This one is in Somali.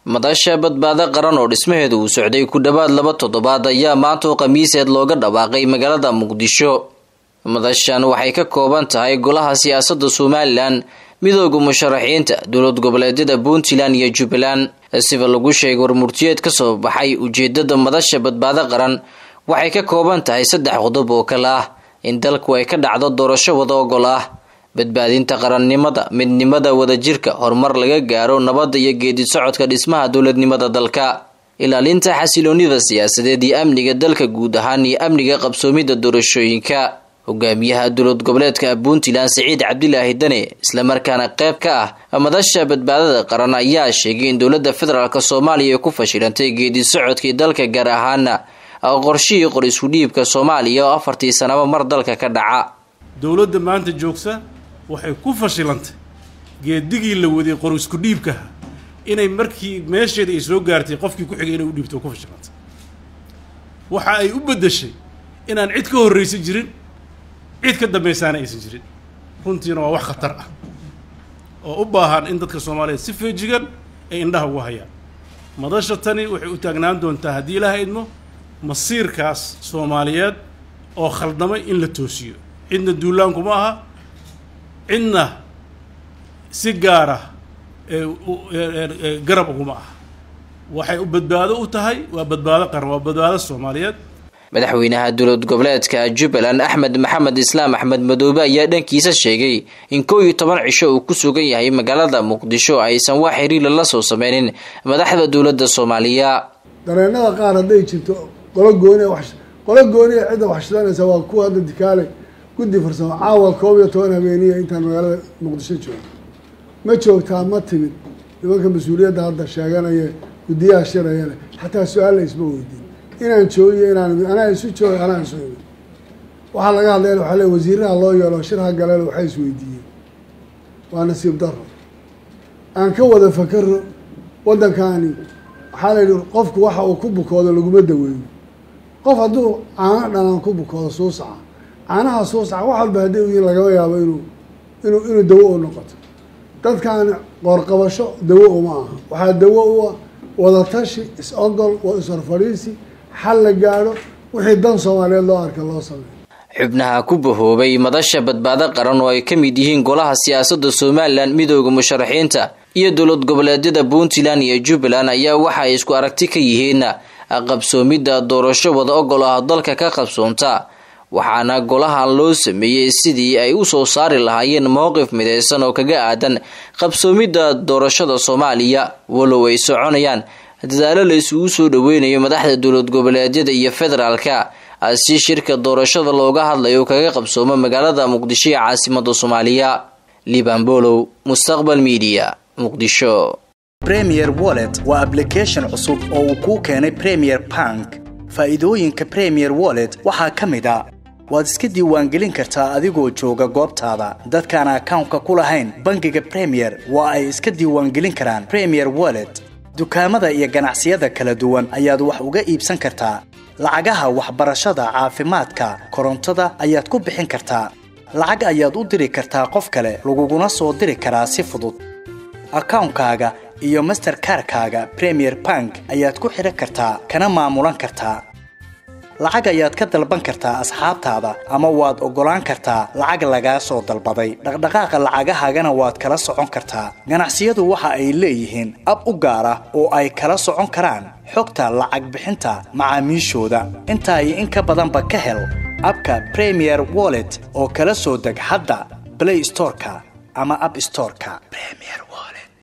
madasha badbaado qaran oo dhismaheeda uu socday ku dhowaad laba toddobaad ayaa maanta oo khamiiseed looga dhawaaqay magaalada muqdisho madashan waxay ka kooban tahay golaha siyaasadda somalilan midooda musharaxiinta dowlad goboleedyada puntland iyo jubbaland siba lagu sheegay warmurtiyeed kasoo baxay ujeedada madasha badbaado qaran waxay ka kooban tahay saddex qodob oo kale ah in dalku ay ka dhacdo doorasho wada ogol ah badbaadinta qarannimada midnimada wadajirka horumar laga gaaro nabadda iyo geedi socodka dhismaha dowladnimada dalka ilaalinta xasiloonida siyaasadeed iyo amniga dalka guud ahaan iyo amniga qabsoomida doorashooyinka hogaamiyaha dowlad goboleedka puntland siciid cabdilaahi dane islamarkaana qayb ka ah madasha badbaadada qaran ayaa sheegay in dowlada federaalk soomaaliya ay ku fashilantay geedi socodkii dalka gaar ahaana qorshihii qor isku dhiibka soomaaliya oo afartii sanaba mar dalka ka dhaca dowladda maanta joogsa waxay ku fashilantay geedigii la waday qor isku dhiibkaha inay markii meesheeda ay soo gaartay qofkii ku xigay inay u dhiibto ku fashilantay waxa ay u beddeshay inaan cid ka horraysan jirin cid ka dambaysaana aysan jirin runtiina waa wax khatar ah oo u baahan in dadka soomaaliyeed si feejigan ay indhaha ugu hayaan madasha tani waxay u taagnaan doontaa haddii ilaaha idmo masiirkaas soomaaliyeed oo khaldamay in la toosiyo cidna duulaankuma aha cidna si gaara garab uguma aha waxay u badbaado u tahay waa badbaado qaran waa badbaado soomaaliyeed madaxweynaha dowlad goboleedka jubbaland axmed maxamed islaam axmed madoobe ayaa dhankiisa sheegay in kow iyo toban cisho uu ku sugan yahay magaalada muqdisho aysan wax xiriila la soo sameynin madaxda dowladda soomaaliya dareenada qaar hadday jirto qolo gooni qolo gooniya cidda waxshidanaysa waa kuwa hadda dikaale guddi farsamo caawa koob iyo toban habeeniya intaan magaalada muqdisho joogo ma joogtaa ma timid nimanka mas-uuliyadda hadda sheeganaya guddiyaha shiraya leh xataa su-aal la isma weydiin inaan joogiyo inaan imid anaa isu jooga anaa isu imid waxaa laga hadlaya waxaa le wasiiraha loo yeelo shirha galeel waxay isweydiiyeen waa nasiib daro aan ka wada fakaro waddankaani waxaa la yidhi qofku waxa uu ku bukoodo laguma daweeyo qof hadduu caano dhanaan ku bukoodo suusaca caanaha suusaca wax walba haddii u yihin lagama yaabo inuu inuu inuu dawo u noqoto dadkan qoorqabasho dawo uma aha waxaa dawo u ah wadatashi is-ogol is-horfadhiisi xal la gaadho wixii dan soomaaliyeed loo arka loo sameeyo xubnaha ku bahoobay madasha badbaado qaran oo ay ka mid yihiin golaha siyaasadda somalilan midooda musharaxiinta iyo dowlad goboleedyada puntland iyo jubbaland ayaa waxa ay isku aragti ka yihiin qabsoomidda doorasho wada ogol ah dalka ka qabsoonta waxaana golahan loo sameeyey sidii ay u soo saari lahaayeen mowqif mideysan oo kaga aadan qabsoomidda doorashada soomaaliya walow ay soconayaan dadaalo la isugu soo dhaweynayo madaxda dowlad goboleedyada iyo federaalka si shirka doorashada looga hadlayo kaga qabsoomo magaalada muqdisho ee caasimada soomaaliya libanbolow mustaqbal media muqdisho premier wallet waa ablication cusub oo uu kuu keenay premier bank faa'iidooyinka premier wallet waxaa ka mid a waad iska diiwaangelin kartaa adigoo jooga goobtaada dadkaan akawnka ku lahayn bangiga premier waa ay iska diiwaangelin karaan premier wallet dukaamada iyo ganacsiyada kala duwan ayaad wax uga iibsan kartaa lacagaha waxbarashada caafimaadka korontada ayaad ku bixin kartaa lacag ayaad u diri kartaa qof kale laguguna soo diri karaa si fudud akawnkaaga iyo masterkarkaaga premier bank ayaad ku xidhan kartaa kana maamulan kartaa lacag ayaad ka dalban kartaa asxaabtaada ama waad oggolaan kartaa lacag lagaa soo dalbaday dhaqdhaqaaqa lacagahaagana waad kala socon kartaa ganacsiyadu waxa ay leeyihiin ab u gaar ah oo ay kala socon karaan xogta lacag bixinta macaamiishooda intaa iyo in ka badanba ka hel abka premier wallet oo kala soo deg hadda blay storeka ama ab storeka